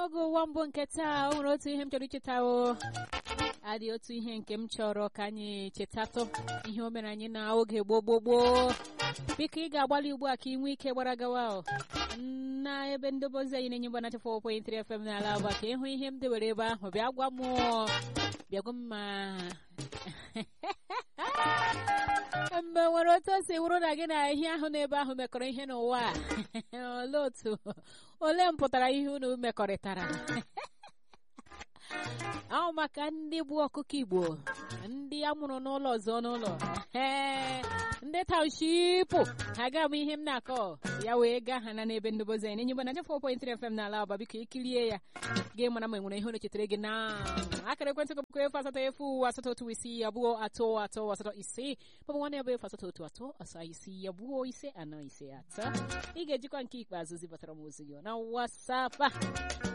oge ụwa mbụ nke taa o nwere otu ihe m chọrọ icheta o adị otu ihe nke m chọrọ ka anyị chetatụ ihe o mere anyị na oge gboo gboo gboo biko ị ga-agbalị ugbu a ka ị nwee ike gbara gawa o na ebe ndobe ozi anyị na-enye mgbanacha 4.3 FM n'ala aba ka ịhụ ihe m dewere ebe ahụ bịa gwa m bịa gwa m ma mgbe nwere otu o si wụrụ na gị na ihe ahụ n'ebe ahụ mekọrọ ihe n'ụwa a olee otu olee mpụtara ihe unu mekọrịtara ahụ maka ndị bụ ọkụkọ igbo ndị amụrụ n'ụlọ ọzọ n'ụlọ ee ndị taụshipụ ha ga ama ihe m na-akọ ya wee gaa ha na n'ebe ndobozi anyị na-enye gbana 4.3 FM n'ala aba biko ikirie ya gị mara ma enwere ihe unu chetara gị na akara ekwentị gị bụkwa efu asatọ efu asatọ otu isii abụọ atọ atọ asatọ isii maọbụ nwanne ya bụ efu asatọ otu atọ asaa isii abụọ ise anọ ise atọ ị ga-ejikwa nke ikpeazụ zibatara m ozi gị na wasapa